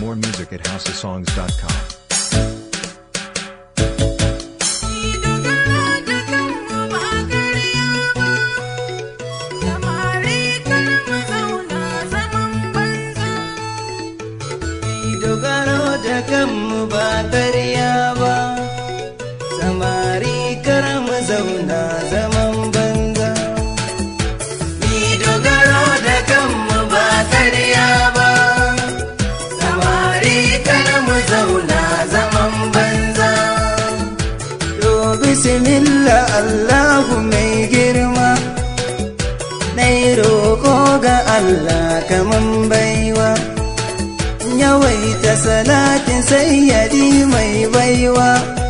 More music at houseofsongs.com. dogaro da kanmu ba karya ba samari kar mu zauna zaman banza ni dogaro da kanmu ba karya ba samari kar mu zauna zaman banza to bismillah allahu mai girma na roƙo ga allah kaman baiwa yawaita salatin sayyadi mai baiwa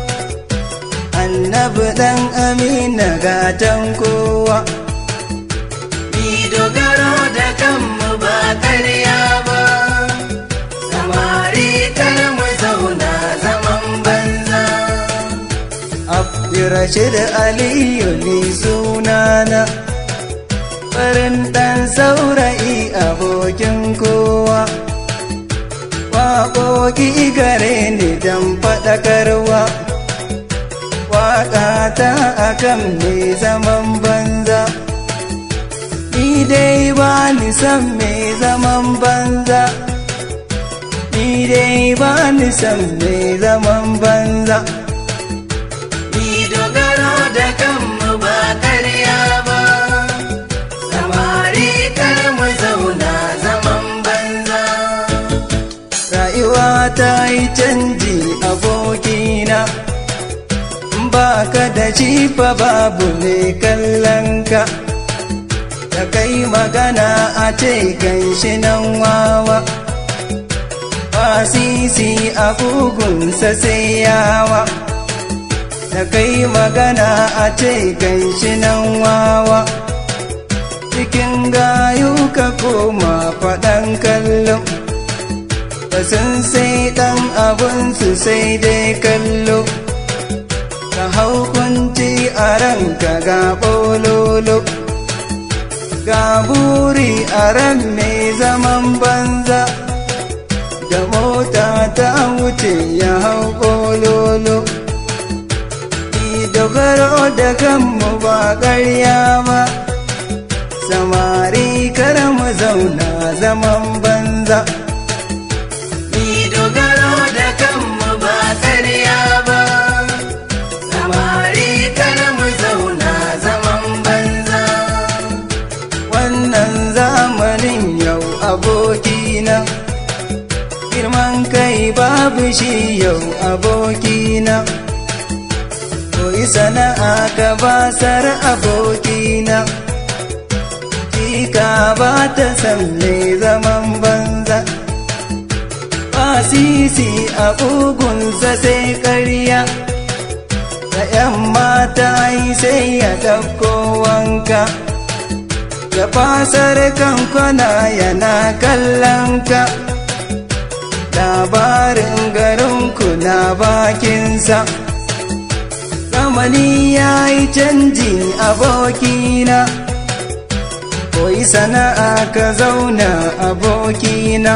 annabi dan amina gatan kowa ni dogaro da kanmu ba karya ba samari kar mu zauna zaman banza abdurrashid aliyu ni sunana farin dan saurayi abokin kowa waƙoƙi gare ni don faɗakarwa waƙa ta akan mai zaman banza ni dai ba ni san mai zaman banza ni dai ba ni san mai zaman banza ni dogaro da kanmu ba karya ba samari kar mu zauna zaman banza rayuwa ta yi canji abokina ba ka da fa babu mai kallonka da kai magana a ce ganshi nan wawa sisi a kugunsa sai yawa da kai magana a ce ganshi nan wawa cikin gayu ka koma faɗan kallon sun sai ɗan abinsu sai dai kallo ka hau kunci a ranka ga ɓololo ga buri a ran mai zaman banza da mota ta wuce ya hau ɓololo dogaro da kanmu ba ƙarya ba samari kar mu zauna zaman banza dogaro da kanmu ba karya ba samari kar mu zauna zaman banza wannan zamanin yau abokina girman kai babu shi yau abokina koyi sana'a ka basar abokina Tika ba ta san mai zaman banza sisi a ƙugunsa sai ƙarya da ‘yan mata yi sai ya ɗauko wanka ya fasar kankwana yana kallon ka labarin garinku na bakinsa zamani ya yi canji abokina koyi sana'a ka zauna abokina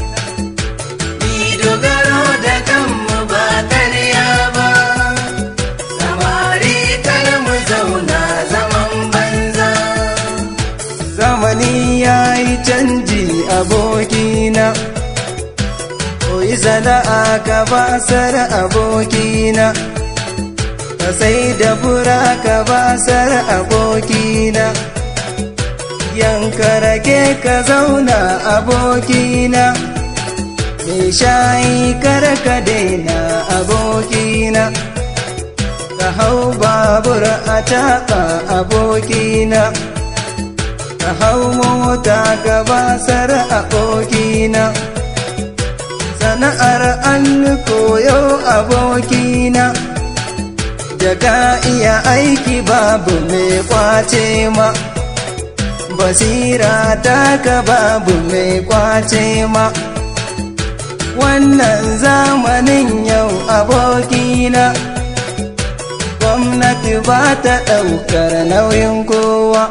dogaro da kanmu ba karya ba samari kar mu zauna zaman banza zamani ya yi canji abokina koyi sana'a ka basar abokina ka sai da fura ka basar abokina yanka rage ka zauna abokina Me shayi kar ka daina abokina ka hau babur a taɓa abokina ka hau mota ka basar abokina sana'ar an koyo abokina da ka iya aiki babu mai kwace ma basira ta ka babu mai kwace ma wannan zamanin yau abokina gwamnati ba ta ɗaukar nauyin kowa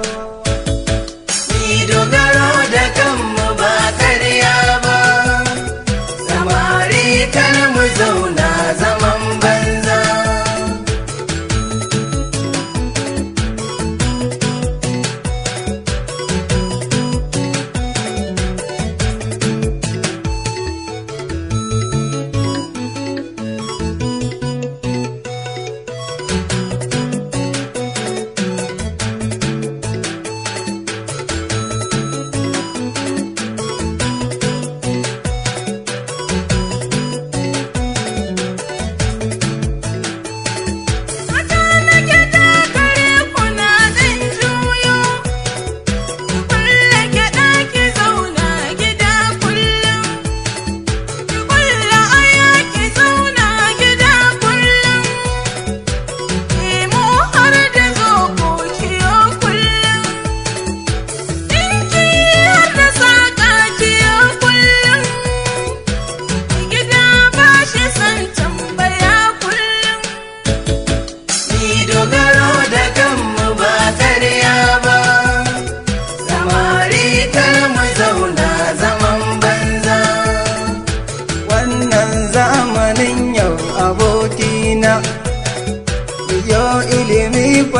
Ni dogaro da kanmu ba karya ba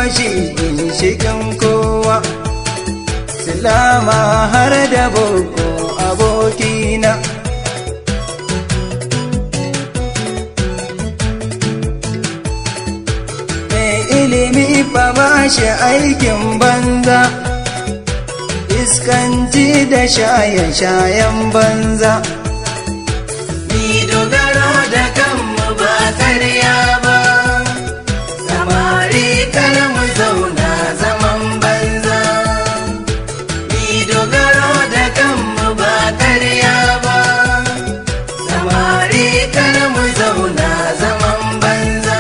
shi ginshikin kowa silama har da boko abokina mai ilimi fa ba shi aikin banza iskanci da shaye-shayen banza ni dogaro da kanmu ba karya ba samari kar mu zauna zaman banza ni dogaro da kanmu ba karya ba samari kar mu zauna zaman banza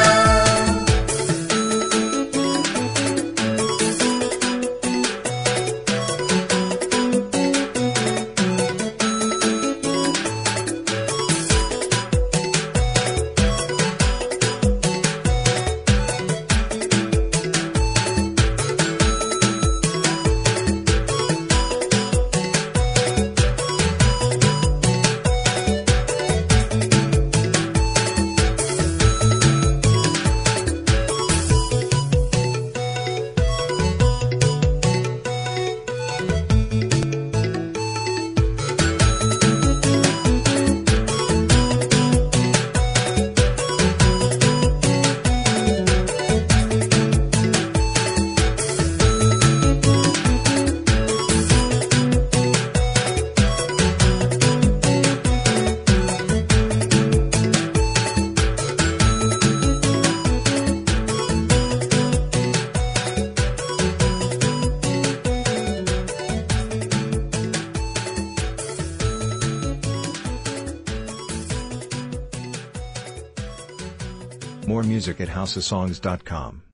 More music at houseofsongs.com.